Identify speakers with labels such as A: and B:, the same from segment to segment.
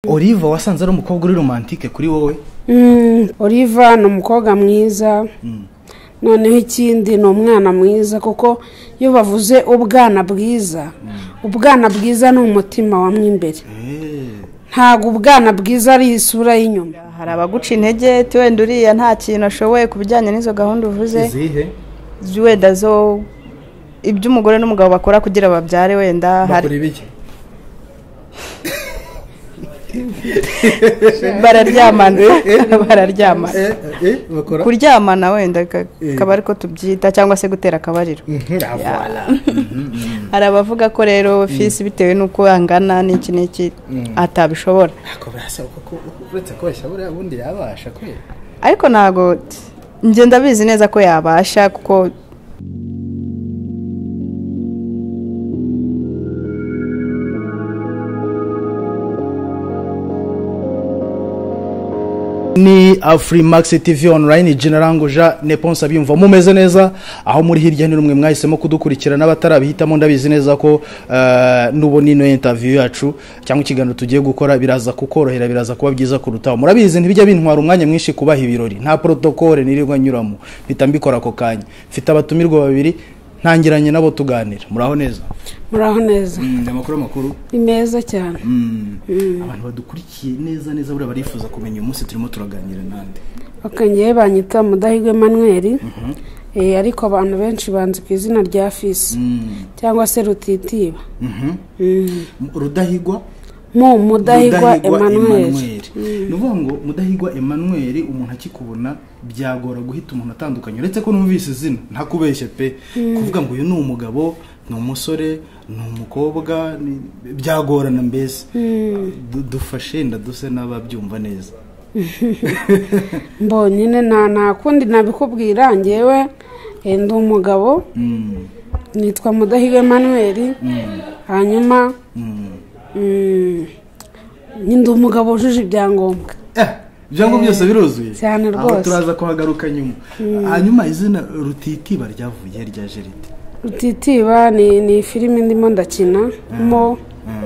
A: Olive wasanze ari umukobwa uri romantike kuri wowe
B: oliva ni umukobwa mwiza noneho ikindi ni umwana mwiza kuko iyo bavuze ubwana bwiza ubwana bwiza ni umutima wamwe imbere ntabwo ubwana bwiza ari isura y'inyuma
C: hari abaguca intege ati wenda uriya nta kintu ashoboye ku bijyanye n'izo gahunda uvuze
A: izihe
C: wenda zo ibyo umugore n'umugabo bakora kugira babyare wenda hari
A: bakora ibiki
C: bararyamana
A: Eh, eh.
C: bararyamana
A: Eh, eh, bakora
C: kuryamana wenda ka-
A: Eh.
C: kaba ariko tubyita cyangwa se gutera akabariro
A: Mhm, la voilà.
C: hari abavuga ko rero fisi bitewe n'uko angana n'iki n'iki
A: Mm.
C: atabishobora
A: ntabwo birasaba kuko uretse kubeshya buriya bundi yabasha kwe
C: ariko ntabwo njye ndabizi neza ko yabasha kuko
A: ni afurimax tv online generango jean neponse abyumva mumeze neza aho muri hirya no hino mwe mwahisemo kudukurikirana abatarabihitamo ndabizi neza ko eh, nubona ino interview yacu cyangwa ikiganiro tugiye gukora biraza kukorohera biraza kuba byiza kurutaho murabizi ntibijya bintwara umwanya mwinshi kubaha ibirori nta protokole nirirwa nyuramo mpita mbikora ako kanya mfite abatumirwa babiri ntangiranye nabo tuganira muraho neza
B: muraho neza
A: amakuru makuru
B: ni meza cyane
A: abantu badukurikiye neza neza buriya barifuza kumenya uyu munsi turimo turaganira n'andi
B: bakongeye banyita mudahigwa manweri ariko abantu benshi banzi ku izina rya fisi cyangwa se rutitiba Mm.
A: rudahigwa
B: mu mudahigwa emanweri
A: ni ukuvuga ngo mudahigwa Emmanuel umuntu akikubona byagora guhita umuntu atandukanye uretse ko numvise izina ntakubeshye pe kuvuga ngo uyu ni umugabo ni umusore ni umukobwa ni- byagorana mbese Du- dufashe ndaduse n'ababyumva neza
B: mbonyine nta nta kundi nabikubwira ngewe eh, ndi umugabo
A: Mm,
B: nitwa mudahigwa emanweri hanyuma
A: mm.
B: mm, ndi umugabo wujuje ibyangombwa
A: Eh, ibyangombwa byose biruzuye
B: cyane
A: Aho
B: rwose.
A: turaza kuhagaruka nyuma hanyuma izina rutitiba ryavuye rya jeride
B: rutitiba ni ni filimi ndimo ndakina mo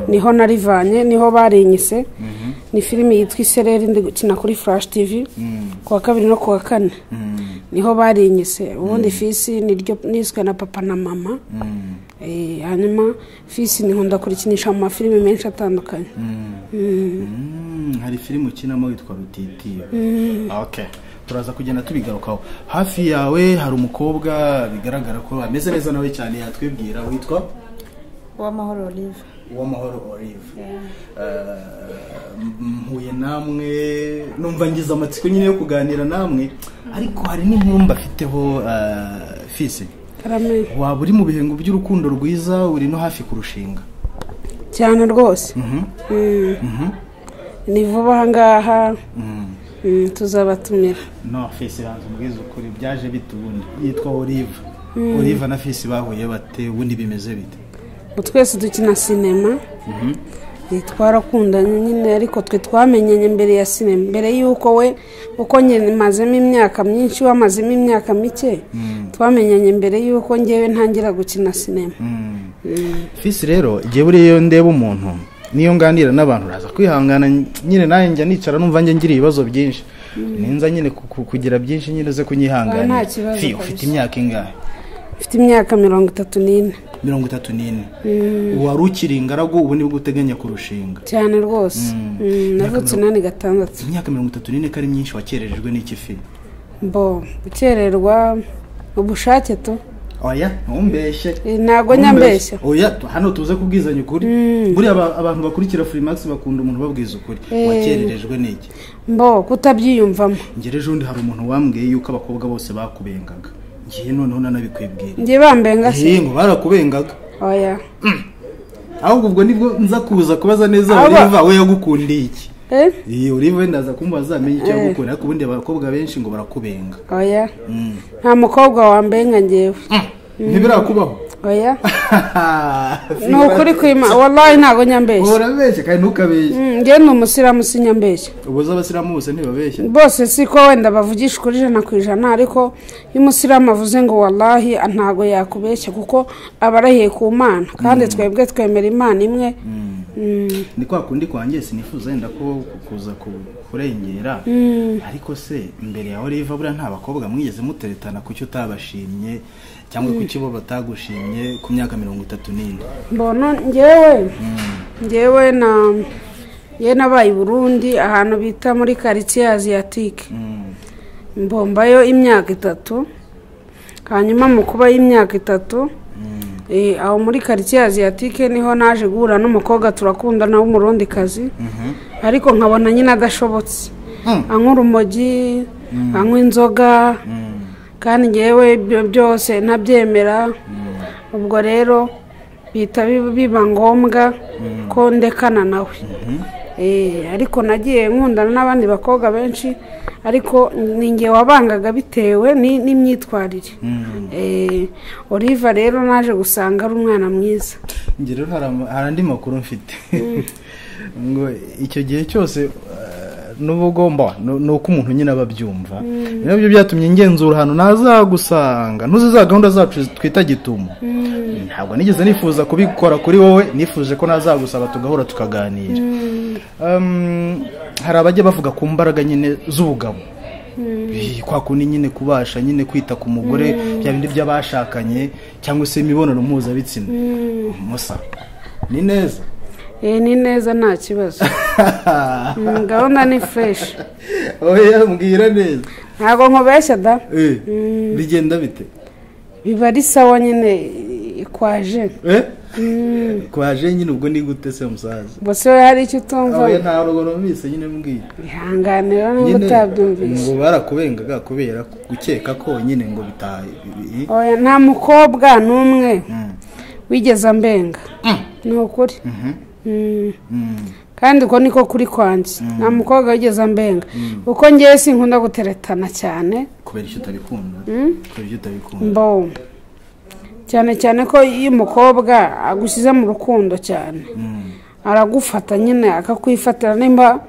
B: niho narivanye niho barinyise ni filimi yitwa isereri ndi gukina kuri furashi tivi ku wa kabiri no ku wa kane niho barinyise ubundi fisi niryo niswe na papa na mama Eh, hanyuma fisi nkunda kurikinisha mu mafilimi menshi atandukanye
A: Mm, hari filime ukinamo witwa rutitiba okay turaza kugenda tubigarukaho hafi yawe hari umukobwa bigaragara ko ameze neza nawe cyane yatwibwira witwa
C: uwamahoro olive
A: uwamahoro olive Eh, m- mpuye namwe numva ngize amatsiko nyine yo kuganira namwe ariko hari n'inkumi afiteho eh, fisi
B: karame
A: waba uri mu bihengo by'urukundo rwiza uri no hafi kurushinga
B: cyane rwose Mm. ni vuba aha ngaha Mm, tuzabatumira
A: no fesi banza umbwiza ukuri byaje bite ubundi yitwa olive olive na fesi bahuye bate ubundi bimeze bite
B: Ubu twese dukina sinema Eh, twarakundanye nyine ariko twe twamenyanye mbere ya sinema mbere y'uko we uko nyine mazemo imyaka myinshi we amazemo imyaka mike twamenyanye mbere y'uko ngewe ntangira gukina sinema
A: fesi rero igihe buriya iyo ndeba umuntu niyo nganira n'abantu uraza kwihangana nyine nawe njya nicara numva njye ngira ibibazo byinshi ninza nyine ku- ku- kugira byinshi nyine ze
B: Oya, nta
A: kunyihanganira
B: kibazo
A: Fi,
B: kabisa.
A: ufite imyaka ingahe
B: mfite imyaka mirongo itatu n'ine
A: mirongo itatu n'ine wari ukiri ingaragu ubu nibwo uteganya kurushinga
B: cyane rwose Mm, navutse inani gatandatu
A: imyaka mirongo itatu n'ine ko ari myinshi wakererejwe n'iki fi
B: mbo gukererwa ubushake tu
A: oya ntumbeshye
B: Eh, ntabwo nyambeshya
A: oya tu- hano tuze kubwizanya ukuri buriya aba- abantu bakurikira furimax bakunda umuntu ubabwiza ukuri wakererejwe n'iki
B: mbo kutabyiyumvamo
A: ngere ejo undi hari umuntu wambwiye yuko abakobwa bose bakubengaga ngiye noneho nanabikwibwira
B: ngiye bambenga se
A: ngiye ngo barakubengaga
B: oya
A: ahubwo ubwo nibwo nza kuza kubaza neza
B: Aba-
A: oliva we yagukundiye iki
B: eh
A: iyi oliva we ndaza kumbaza amenye icyo yagukunda ariko ubundi abakobwa benshi ngo barakubenga
B: oya
A: Mm.
B: nta mukobwa wambenga ngewe
A: ntibirakubaho
B: oya ni ukuri kwima wallahi ntabwo nyambeshya
A: urabeshya kandi ntukabeshye
B: Mm, ngewe ni umusiramu si nyambeshya
A: ubuze abasiramu bose ntibabeshya
B: bose si ko wenda bavugisha ukuri ijana ku ijana ariko iyo umusiramu avuze ngo wallahi ntabwo yakubeshya kuko aba arahiye ku mana kandi twebwe twemera imana imwe
A: ni kwa kundi kwanjye sinifuza wenda ko kuza kurengera ariko se mbere yawe riva buriya nta bakobwa mwigeze muteretana ku cyo utabashimye cyangwa ku cyo bo batagushimye ku myaka mirongo itatu n'ine
B: mbona ngewe ngewe na ngewe nabaye i burundi ahantu bita muri karitsiye aziyatike mbombayo imyaka itatu hanyuma mu kuba y'imyaka itatu eh, aho muri karitsiye aziyatike niho naje guhura n'umukobwa turakundana w'umurundikazi ariko nkabona nyine adashobotse
A: Mm.
B: anywa urumogi anywa inzoga kandi ngewe ibyo byose ntabyemera ubwo rero bihita bi- biba ngombwa ko ndekana nawe Eh, ariko nagiye nkundana n'abandi bakobwa benshi ariko ni nge wabangaga bitewe ni- n'imyitwarire Eh, oliva rero naje gusanga ari umwana mwiza
A: njye rero hari ama- hari andi makuru mfite ngo icyo gihe cyose eh, n'uba ugomba ni ni uko umuntu nyine aba abyumva ni nabyo byatumye ngenzura ahantu ntazagusanga ntuzi za gahunda zacu twita gitumo ntabwo nigeze nifuza kubikora kuri wowe nifuje ko nazagusaba tugahura tukaganira Um, hari abajya bavuga ku mbaraga nyine z'ubugabo Eh, kwa kundi nyine kubasha nyine kwita ku mugore bya bindi by'abashakanye cyangwa se imibonano mpuzabitsina musa ni neza
B: Eh, ni neza nta kibazo Mm, gahunda ni fureshi
A: oya mbwira neza
B: ntabwo nkubeshya da
A: Eh, bigenda bite
B: biba ari sawa nyine ikwaje
A: Eh? kwaje nyine ubwo ni gute se musaza
B: bose we hari icyo utumva
A: oya nta rugo numvise nyine mbwiye
B: ihanganira niba
A: nyine
B: utabyumvise
A: ngo barakubengaga kubera gukeka ko nyine ngo bitaha bi- bi-
B: Oya, nta mukobwa n'umwe
A: Mm.
B: wigeze ambenga ni ukuri Mm.
A: Mm.
B: kandi uko niko kuri kwanjye nta mukobwa wigeze ambenga uko ngewe sinkunda guteretana cyane
A: kubera icyo utabikunda kubera icyo utabikunda
B: mbo cyane cyane ko iyo umukobwa agushyize mu rukundo cyane aragufata nyine akakwifatira nimba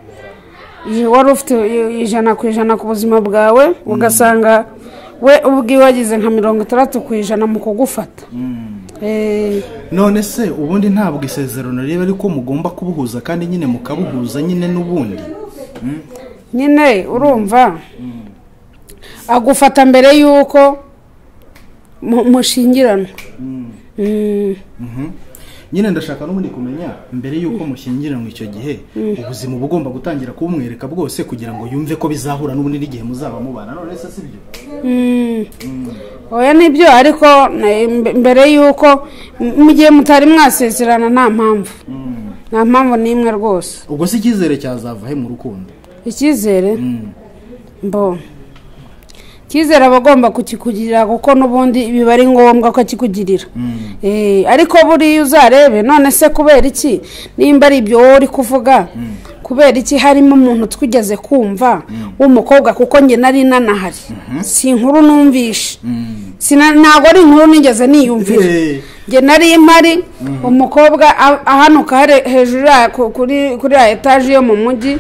B: i- wari ufite i- ijana ku ijana ku buzima bwawe ugasanga we ubwiwe wagize nka mirongo itandatu ku ijana mu kugufata Eh,
A: none se ubundi ntabwo isezerano riba ariko mugomba kubuhuza kandi nyine mukabuhuza nyine n'ubundi
B: nyine urumva agufata mbere y'uko mu- mushyingiranwa Mm,
A: Mhm. nyine ndashaka n'ubundi kumenya mbere y'uko mushyingiranwa icyo gihe ubuzima uba ugomba gutangira kubumwereka bwose kugira ngo yumve ko bizahura n'ubundi n'igihe muzaba mubana none se sibyo
B: mm. oya nibyo ariko eh, mbe- mbere y'uko m- mu gihe mutari mwasezerana nta mpamvu nta mpamvu n'imwe rwose
A: ubwo si icyizere cyazava he mu rukundo
B: icyizere
A: Mm.
B: mbo icyizere aba agomba kukikugirira kuko n'ubundi biba ari ngombwa ko akikugirira Eh, ariko buriya uzarebe none se kubera iki nimba ari ibyo wowe uri kuvuga kubera iki harimo umuntu twigeze kumva w'umukobwa kuko njye nari nanahari si inkuru numvishe Sina- ntabwo ari inkuru nigeze niyumvira
A: Eh.
B: njye nari mpari umukobwa a- ahanuka hare- hejuru ya- ku- kuri kuri ya etaje yo mu mujyi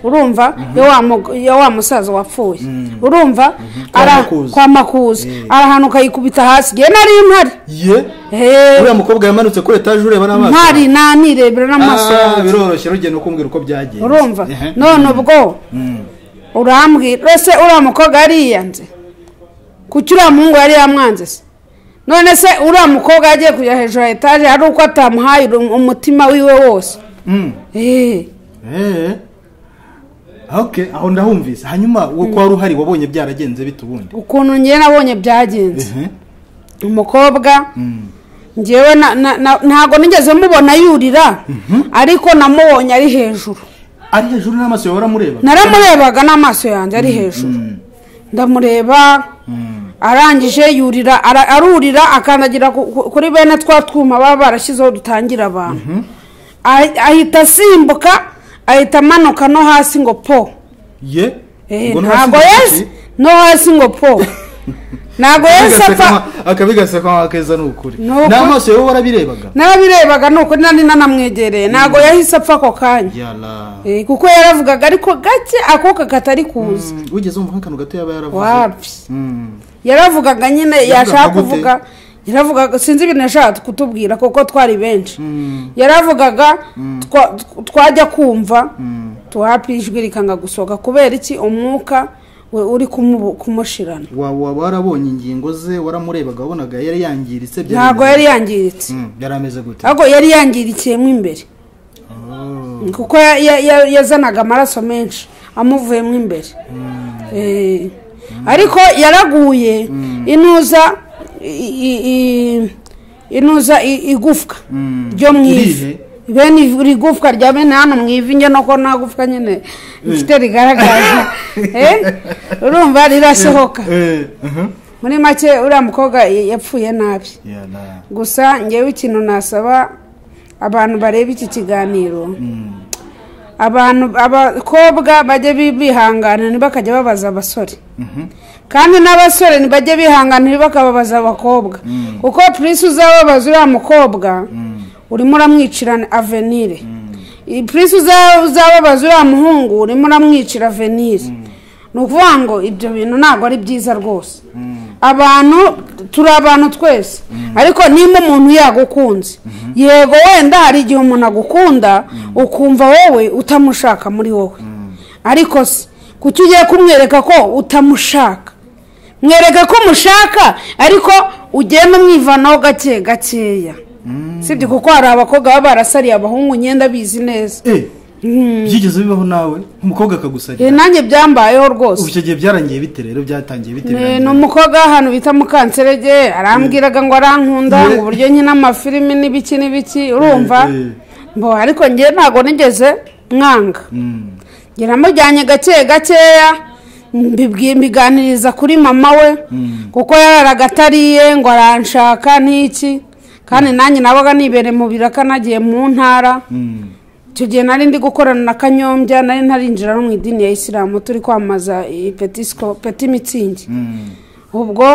B: urumva ya wa mu- ya wa musaza wapfuye urumva
A: Kwa
B: ara-
A: Makuza.
B: kwa makuza arahanuka yikubita hasi njye nari mpari
A: ye
B: Hey,
A: uriya mukobwa yamanutse kuri etaje ureba n'amaso
B: mpari nanirebera n'amaso
A: Ah,
B: yanjye.
A: biroroshye rugenda kumbwira uko byagenze
B: urumva
A: Ehe.
B: none ubwo
A: Mm.
B: urambwira ese uriya mukobwa yariyanze kuki uriya muhungu yari yamwanze se none se uriya mukobwa yagiye kujya hejuru ya etaje ari uko atamuhaye urum- umutima wiwe wose
A: Mm.
B: Eh,
A: Eh. Okay, aho ndahumvise. Hanyuma wo kwa ruhari wabonye byaragenze bite ubundi?
B: ukuntu ngewe nabonye byagenze
A: Mhm.
B: umukobwa
A: Mm.
B: ngewe na- na- na- ntabwo nigeze mubona yurira ariko namubonye ari hejuru
A: Ari hejuru n'amaso yawe uramureba?
B: naramurebaga n'amaso yanjye ari hejuru ndamureba arangije yurira ara- arurira akandagira ku- ku- kuri bene twa twuma baba barashyizeho dutangira abantu Ahi- ahita asimbuka ahita amanuka no hasi ngo po
A: Ye.
B: Eh,
A: Ubwo
B: ntabwo
A: ntuhasize
B: yesu
A: iki?
B: no hasi ngo po ntabwo yesu apfa
A: Akabigaseka- Akabigaseka keza ni ukuri.
B: Ni ukuri.
A: N'amaso yawe warabirebaga?
B: narabirebaga ni ukuri nari nanamwegereye ntabwo yahise apfa ako kanya
A: Yala.
B: Eh, kuko yaravugaga ariko gake akuka katari kuza
A: Wigeze umva nk'akantu gato yaba yaravuze?
B: wapi
A: Mm.
B: yaravugaga nyine
A: Yavugaga
B: yashaka
A: gute?
B: kuvuga yaravugaga sinzi ibintu yashakaga kutubwira kuko twari benshi yaravugaga twa- tw- twajya kumva tuhapfa ijwi rikanga gusohoka kubera iki umwuka we uri kumu- kumushirana
D: waba waba warabonye ingingo ze waramurebaga wabonaga yari yangiritse byari
B: ntabwo
D: bimeze-
B: yari yangiritse
D: Mm, yari ameze gute
B: ahubwo yari yangirikiyemo imbere kuko ya- ya- ya- yazanaga amaraso menshi amuvuyemo imbere Eh, ariko yaraguye inuza i- i- i- inuza i- igufwa ryo mu ivi
D: Irihe?
B: bene ivi- iri gufwa rya bene hano mu ivi njye nuko nta gufwa nyine ifite rigaragaza Eh, urumva rirasohoka
D: Eh, mhm.
B: muri make uriya mukobwa yapfuye nabi
D: Yeah, nah.
B: gusa ngewe ikintu nasaba abantu bareba iki kiganiro abantu abakobwa bajye bi- bihangana ntibakajya babaza abasore kandi n'abasore ntibajye bihangana ntibakababaza abakobwa kuko purisi uzababaza uriya mukobwa urimo uramwicira avenire iyi purisi uza- uzababaza uriya muhungu urimo uramwicira avenire ni ukuvuga ngo ibyo bintu ntabwo ari byiza rwose abantu turi abantu twese ariko nimba umuntu yagukunze yego wenda hari igihe umuntu agukunda ukumva wowe utamushaka muri wowe ariko se kuki ugiye kumwereka ko utamushaka mwereka ko umushaka ariko ugenda umwivanaho gake gakeya sibyo kuko hari abakobwa baba barasariye abahungu imyenda bizi neza
D: Eh, byigeze bibaho nawe umukobwa akagusarira
B: Eh, nanjye byambayeho rwose
D: ubu icyo gihe byarangiye bite rero byatangiye bite
B: ni
D: birangiye
B: ni umukobwa w'ahantu bita mukanserege arambwiraga ngo arankunda ngo uburyo nkina amafilimi n'ibiki n'ibiki urumva
D: Eh, eh.
B: mbo ariko njye ntabwo nigeze mwanga njye namujyanye gake gakeya mbibwi- mbiganiriza kuri mama we kuko yararaga atariye ngo aranshaka n'iki kandi nanjye nabaga nibereye mu biraka nagiye mu ntara icyo gihe nari ndi gukorana na kanyombya nari ntarinjira no mu idini ya isilamu turi kwamamaza iyi petisiko peti mitsingi ubwo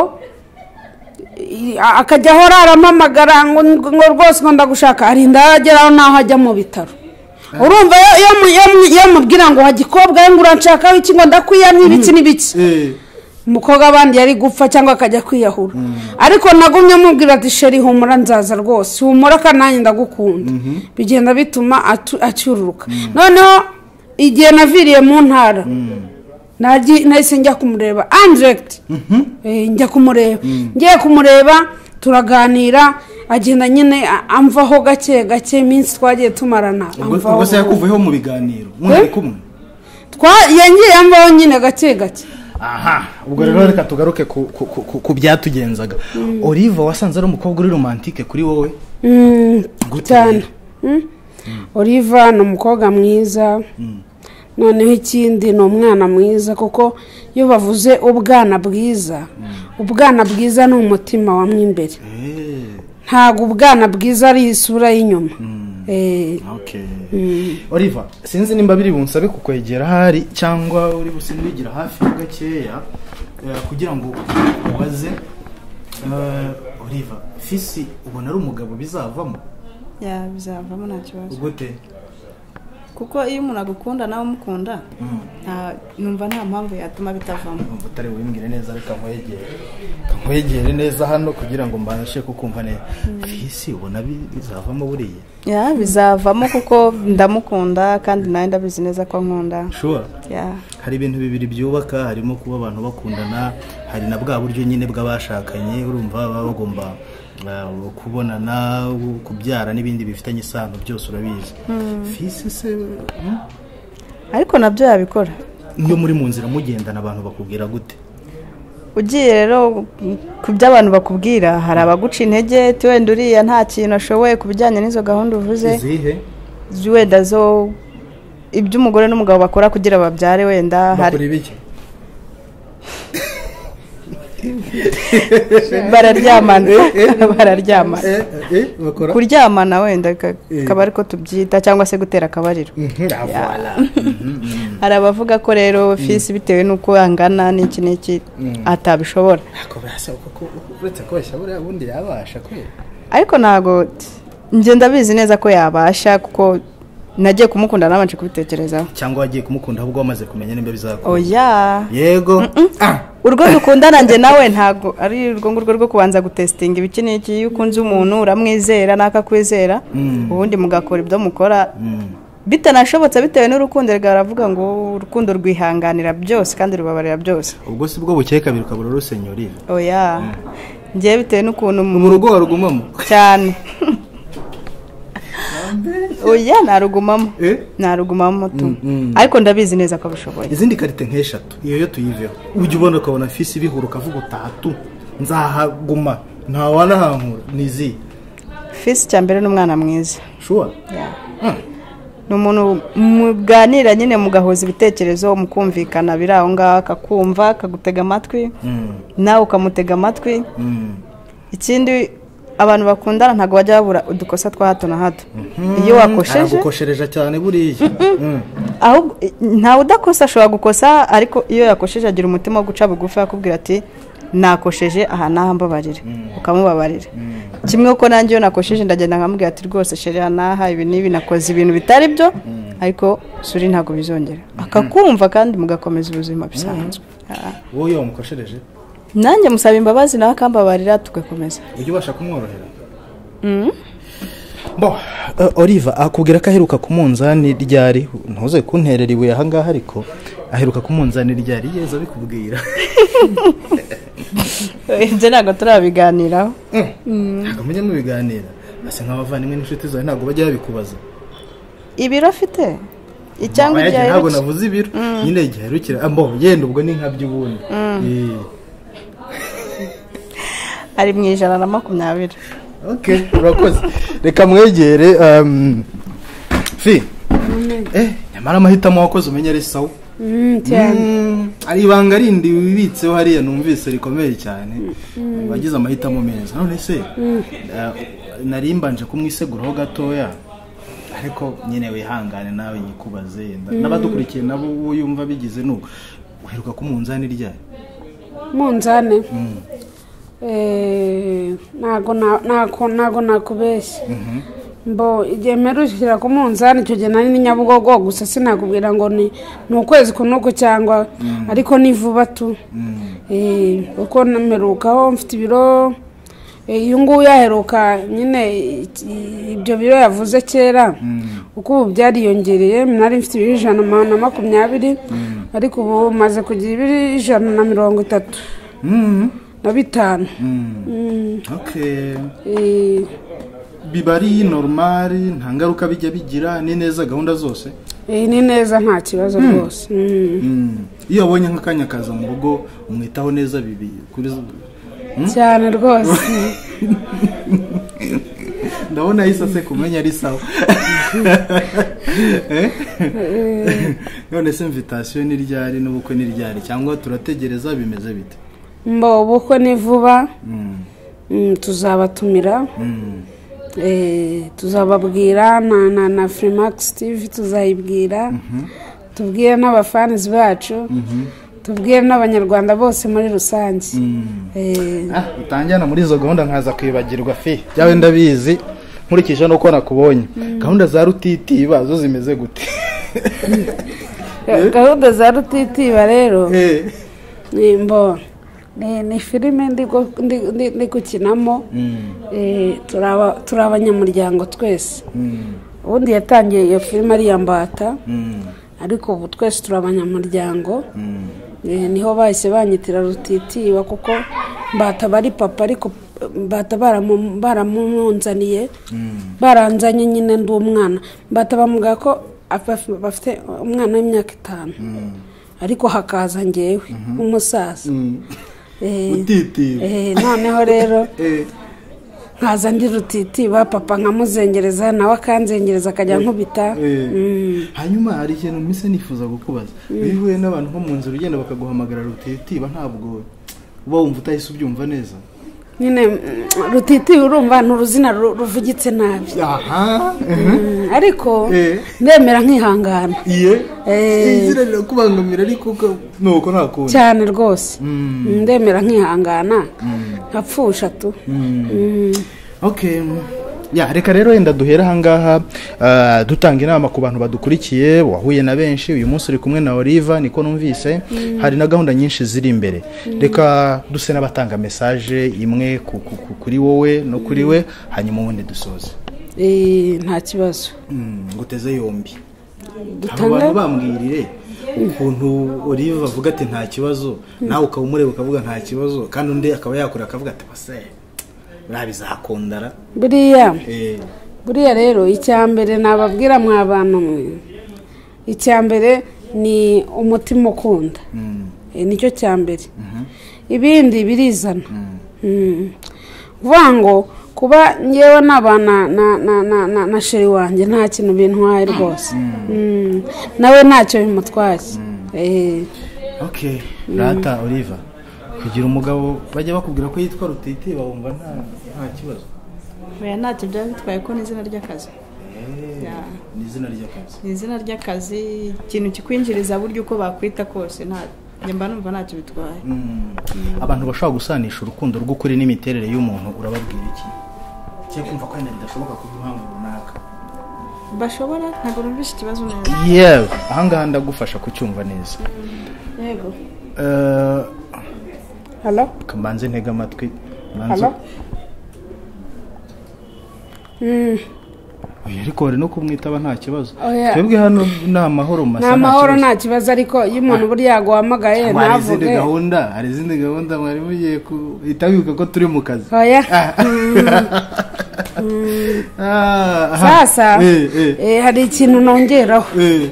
B: i- a- akajya ahora arampamagara ngo ngo rwose ngo ndagushaka arinda yageraho n'aho ajya mu bitaro urumva iyo- iyo mu- iyo mu- iyo mubwira ngo hagikobwa we ngo uranshakaho iki ngo ndakwiyamye ibiki n'ibiki
D: Eh,
B: umukobwa abandi yari gupfa cyangwa akajya kwiyahura ariko nagumye mubwira ati sheri humura nzaza rwose humura kandi nanjye ndagukunda bigenda bituma atu- acyururuka noneho igihe naviriye mu ntara nagi- nahise njya kumureba andiregiti Eh, njya kumureba ngiye kumureba turaganira agenda nyine a- amvaho gake gake iminsi twagiye tumarana
D: ubwo
B: amvaho
D: ubwo se yakuvuyeho mu biganiro mwari kumwe
B: Twa- yagiye amvaho nyine gake gake
D: aha
A: ubwo rero reka tugaruke ku- ku- ku- ku- ku byatugenzaga olive wasanze ari umukobwa uri romantike kuri wowe
B: Mm,
A: Gute
B: cyane
A: rero?
B: Mm. oliva ni umukobwa mwiza noneho ikindi ni umwana mwiza kuko iyo bavuze ubwana bwiza ubwana bwiza ni umutima wa mo imbere
D: Eh,
B: ntabwo ubwana bwiza ari isura y'inyuma Eh,
D: okay.
A: olive sinzi nimba biri bunsabe kukwegera ahari cyangwa uri busindigira hafi gakeya eh, kugira ngo ubaze eh, olive fisi ubona ari umugabo bizavamo
C: ya bizavamo nta kibazo
A: gute
C: kuko iyo umuntu agukunda nawe umukunda nta- numva nta mpamvu yatuma bitavamo
A: Umva utari wimbwire neza reka nkwegere nkwegere neza hano kugira ngo mbashe kukumva neza fisi ubona bi- bizavamo buriya
C: ya bizavamo kuko ndamukunda kandi nawe ndabizi neza ko nkunda
A: shuwa
C: ya
A: hari ibintu bibiri byubaka harimo kuba abantu bakundana hari na bwa buryo nyine bw'abashakanye urumva baba bagomba uh, kubonana u- kubyara n'ibindi bifitanye isano byose urabizi fisi se hmm?
C: ariko nabyo yabikora
A: iyo muri mu nzira mugendana abantu bakubwira gute
C: ugiye rero ku byo abantu bakubwira hari abaguca intege ti wenda uriya nta kintu ashoboye ku bijyanye n'izo gahunda uvuze
A: izihe
C: wenda zo ibyo umugore n'umugabo bakora kugira babyare wenda
A: bakora
C: hari
A: ibiki
C: bararyamana bararyamana
A: Eh, eh, eh, bakora
C: kuryamana wenda ka- kaba ariko tubyita cyangwa se gutera akabariro
A: Mhm, ah, voilà.
C: hari abavuga ko rero fisi bitewe n'uko angana n'iki n'iki atabishobora
A: Ako basa uko ko- uretse kubeshya buriya bundi yabasha kwera
C: ariko ntabwo njye ndabizi neza ko yabasha kuko nagiye kumukunda nabanje kubitekerezaho
A: cyangwa wagiye kumukunda ahubwo wamaze kumenya nimba bizakora
C: oya
A: yego Ah,
C: urwo dukundana njye nawe ntabwo ari urwo ngurwo rwo kubanza gutesitinga iki n'iki iyo ukunze umuntu uramwizera n'akakwizera ubundi mugakora ibyo mukora bitanashobotse bitewe n'urukundo rwaravuga ngo urukundo rwihanganira byose kandi rubabarira byose
A: ubwo si bwo bukeye kabiri ukabura rusenyorire
C: oya ngiye bitewe n'ukuntu
A: mu rugo warugumamo
C: cyane oya narugumamo
A: Eh?
C: narugumamo tu
A: mm.
C: ariko ndabizi neza ko abishoboye
A: izindi karite nk'eshatu iyo yo tuyiveho ujya ubona ukabona fisi ibihura ukavuga utatu nzahaguma ntawanahankura ni izihe
C: fisi cya mbere ni umwana mwiza
A: shuwa
C: ni umuntu muganira nyine mugahuza ibitekerezo mukumvikana biri aho ngaho akakumva akagutega amatwi nawe ukamutega amatwi ikindi abantu bakundana ntabwo bajya babura udukosa twa hato na hato iyo wakosheje
A: aragukoshereje cyane buriya Mm.
C: ahubwo eh, ntawe udakosa ashobora gukosa ariko iyo yakosheje agira umutima wo guca bugufi akubwira ati nakosheje aha n'aha mbabarira ukamubabarira kimwe uko nanjye iyo nakosheje ndagenda nkamubwira ati rwose sheri aha n'aha ibi n'ibi nakoze ibintu bitari byo ariko suri ntabwo bizongera akakumva kandi mugakomeza ubuzima bisanzwe Ah.
A: wowe iyo wamukoshereje
C: nanjye musaba imbabazi nawe akambabarira tugakomeza
A: ujya ubasha kumworohera
E: bo eh, oliva akubwira ko aheruka ku munzani ryari ntuze kunterera ibuye ahangaha ariko aheruka ku munzani ryari yeza bikubwira
C: ibyo ntabwo turabiganiraho
A: ntabwo mujya mubiganira basa nk'abavandimwe n'inshuti zawe ntabwo bajya babikubaza
C: ibiro afite cyangwa
A: Aba
C: igihe
A: yagiye- ntabwo
C: aherutse
A: navuze ibiro nyine igihe aherukira ah, mbo yenda ubwo ni nka by'ubundi Eh,
C: ari mu ijana na makumyabiri
E: okay urakoze reka mwegere um,
A: fi eh nyamara amahitamo wakoze umenya ari sawa
B: Mm, cyane
A: Mm, ari ibanga rindi wibitseho hariya numvise rikomeye cyane wagize amahitamo meza none se eh, nari mbanje kumwiseguraho gatoya ariko nyine wihangane nawe nyikubaze yenda n'abadukurikiye nabo uwo yumva bigize nuko uheruka ku munzani ryari
B: munzane Eh, ntago na- ntago- ntago nakubeshya mbo igihe mperuje ushyira ku munzani icyo gihe nari ni nyabugogo gusa sinakubwira ngo ni ni ukwezi ku nuku cyangwa ariko ni vuba tu Eh, kuko namerukaho mfite ibiro eh, uyu nguyu yaheruka nyine i- ibyo biro yavuze kera uko ubu byariyongereye nari mfite ibiro ijana na makumyabiri ariko ubu maze kugira ibiro ijana na mirongo itatu
A: Mm,
B: na bitanu
A: mm. okay
B: Eh,
A: biba ari normali nta ngaruka bijya bigira ni neza gahunda zose
B: eh, ni neza nta kibazo rwose Mm.
A: Mm. iyo abonye nk'akanya akaza mu rugo umwitaho neza bibi kuri
B: cyane rwose
A: ndabona yahise aseka umenya ari sawa Eh? none se imvitasiyo ni ryari n'ubukwe ni ryari cyangwa turategereza bimeze bite
B: mbo ubukwe ni vuba
A: Mm,
B: Mm, tuzabatumira
A: mm.
B: Eh, tuzababwira na na na Freemax TV tuzayibwira tubwire n'abafanizi bacu tubwire n'abanyarwanda bose muri rusange Eh,
E: Ah, utanjyana muri izo gahunda nkaza kwibagirwa fi byawe ndabizi nkurikije nuko nakubonye gahunda za rutitiba zo zimeze gute
B: gahunda za rutitiba rero
A: Eh,
B: ni mbo ni ni filime ndi gu- ndi- ndi- ndi gukinamo Eh, turaba- turi abanyamuryango twese ubundi yatangiye iyo filime ari iya mbata ariko ubu twese turi abanyamuryango Eh, niho bahise banyitira rutitiba kuko mbata bari papa ariko mbata baramu- baramunzaniye baranzanye nyine ndi umwana mbata bamubwira ko afa- bafite umwana w'imyaka itanu ariko hakaza ngewe nk'umusaza Eh,
A: utitiba
B: eh, noneho rero
A: Eh,
B: nkaza ndi rutitiba papa nkamuzengereza nawe akanzengereza akajya nkubita
A: eh.
B: Mm.
A: hanyuma hari ikintu mise nifuza kukubaza iyo uhuye n'abantu nko mu nzira ugenda bakaguhamagara rutitiba ntabwo uba wumva utahise ubyumva neza
B: nyine mm, rutitiba urumva ni uruzina ru- ruvugitse nabi
A: aha
B: Mm, ariko
A: Eh.
B: ndemera nkihangana
A: iye
B: Eh.
A: izina rirakubangamira ariko uka- nuko nta kundi
B: cyane rwose
A: Mm.
B: Mm, ndemera nkihangana nkapfusha tu Mm.
A: okay ya reka rero wenda duhere ahangaha ah, dutanga inama ku bantu badukurikiye wahuye na benshi uyu munsi uri kumwe na oliva niko numvise hari na gahunda nyinshi ziri imbere reka duse n'abatanga mesaje imwe ku- ku- ku- kuri wowe no kuri we hanyuma ubundi dusoze
B: Eh, nta kibazo
D: Mm, ngo uteze yombi abo bantu
B: dutanga
D: bambwirire ukuntu olive avuga ati nta kibazo nawe ukaba umureba ukavuga nta kibazo kandi undi akaba yakora akavuga ati base nabizakundara
B: buriya
D: Eh,
B: buriya rero icya mbere nababwira mwa bantu mwe icya mbere ni umutima ukunda
D: mm,
B: Eh, nicyo cya mbere ibindi birizana Mm. kuvuga ngo kuba ngewe naba na na na na na na sheri wanjye nta kintu bintwaye rwose Mm. nawe ntacyo bimutwaye Eh,
D: okay
A: rata oliva
D: kugira umugabo bajya bakubwira ko yitwa rutitiba wumva nta nta kibazo
C: oya ntacyo byaba bitwaye ko n'izina ry'akazi Ya.
D: ni izina ry'akazi
C: ni izina ry'akazi ikintu kikwinjiriza buryo uko bakwita kose nta njye mba numva ntacyo bitwaye
D: Mm.
A: abantu bashobora gusanisha urukundo rw'ukuri n'imiterere y'umuntu urababwira iki
D: cyo kumva ko wenda bidashoboka kubw'impamvu runaka
C: bashobora ntabwo numvise ikibazo neza
A: yewe ahangaha ndagufasha kucyumva neza
C: yego
A: Eh,
B: halo
A: kamanze ntega amatwi
B: halo Mm.
A: Oya, ariko wari no kumwitaba nta kibazo
B: Oya.
A: twebwe hano ni amahoro masa
B: nta mahoro nta kibazo ariko iyo umuntu buriya yaguhamagaye
D: Ngo hari izindi
B: ntavuge
D: gahunda hari izindi gahunda mwari mugiye guhita wibuka ko turi mu kazi
B: oya
D: Ah, aha.
B: sasa
D: Eh, eh,
B: eh, hari ikintu nongeraho
D: eh.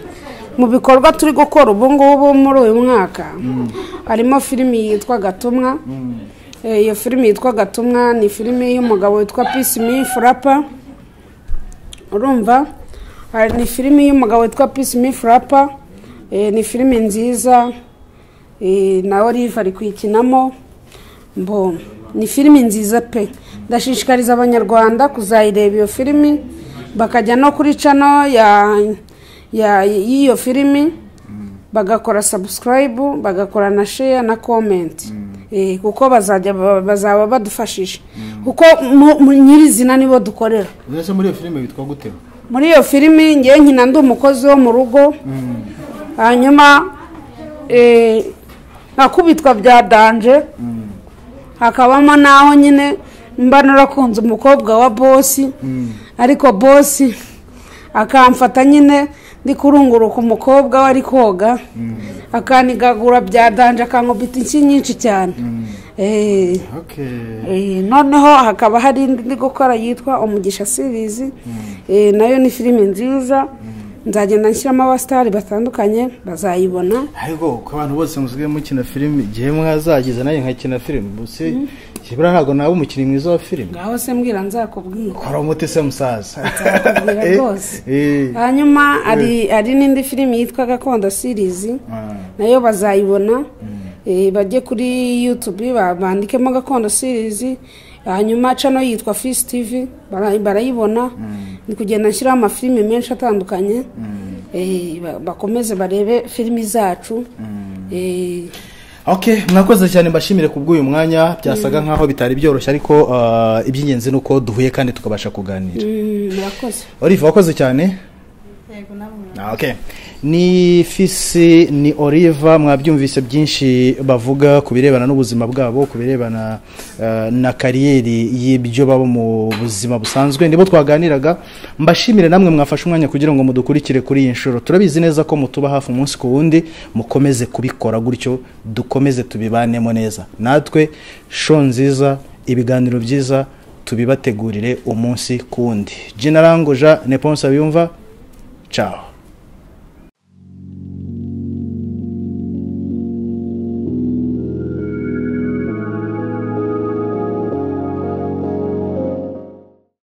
B: mu bikorwa turi gukora ubu ngubu muri uyu mwaka harimo filimi yitwa gatumwa Eh, iyo filimi yitwa gatumwa ni filimi y'umugabo witwa peace me furapa urumva Hari- ni filimi y'umugabo witwa peace me furapa ni filimi nziza eh, na olive ari kuyikinamo mbo ni filimi nziza pe ndashishikariza abanyarwanda kuzayireba iyo filimi bakajya no kuri cano ya ya- y'iyo filimi bagakora sabusikarayibu bagakora na sheya na komenti Eh, kuko bazajya ba- bazaba badufashije kuko mu- mu nyirizina nibo dukorera
D: Mbese muri iyo filime bitwa gute
B: muri iyo filimi ngewe nkina ndi umukozi wo mu rugo hanyuma eh, nkakubitwa bya danje hakabamo n'aho nyine mba narakunze umukobwa wa bosi ariko bosi akamfata nyine ndi kurunguruka umukobwa we ari koga akanigagura bya danje akankubita inshyi nyinshi cyane Eh,
D: okay
B: Eh, noneho hakaba hari indi ndi gukora yitwa umugisha series Eh, nayo ni filime nziza nzagenda nshyiramo abasitari batandukanye bazayibona
D: ariko ko abantu bose musigaye mukina filime igihe mwazagize nanjye nkakina filime musi kibura ntabwo nawe umukinnyi mwiza wa filime
B: ngaho se mbwira nzakubwira
D: kora umuti se musaza
B: Nzakubwira
D: Eh,
B: rwose
D: eh.
B: hanyuma hari hari n'indi filime yitwa gakondo series
D: Ah,
B: nayo bazayibona Eh, bajye kuri yutube ba- bandikemo gakondo series hanyuma cano yitwa fisi tivi bara- barayibona ni kugenda nshyiraho amafilimi menshi atandukanye Eh, ba- bakomeze barebe filimi zacu Eh,
A: Okay, mwakoze cyane mbashimire ku bw'uyu mwanya byasaga nkaho bitari byoroshye ariko ah, iby'ingenzi ni uko duhuye kandi tukabasha kuganira
B: mm, murakoze
A: olive wakoze cyane
C: yego namwe
A: Ah, okay. ni fisi ni oliva mwabyumvise byinshi bavuga ku birebana n'ubuzima bwabo ku birebana eh, na kariyeri y'ibyo baba mu buzima busanzwe nibo twaganiraga mbashimire namwe mwafashe umwanya kugira ngo mudukurikire kuri iyi nshuro turabizi neza ko mutuba hafi umunsi ku wundi mukomeze kubikora gutyo dukomeze tubibanemo neza natwe sho nziza ibiganiro byiza tubibategurire umunsi ku wundi jina ranguja neponsa biyumva ciao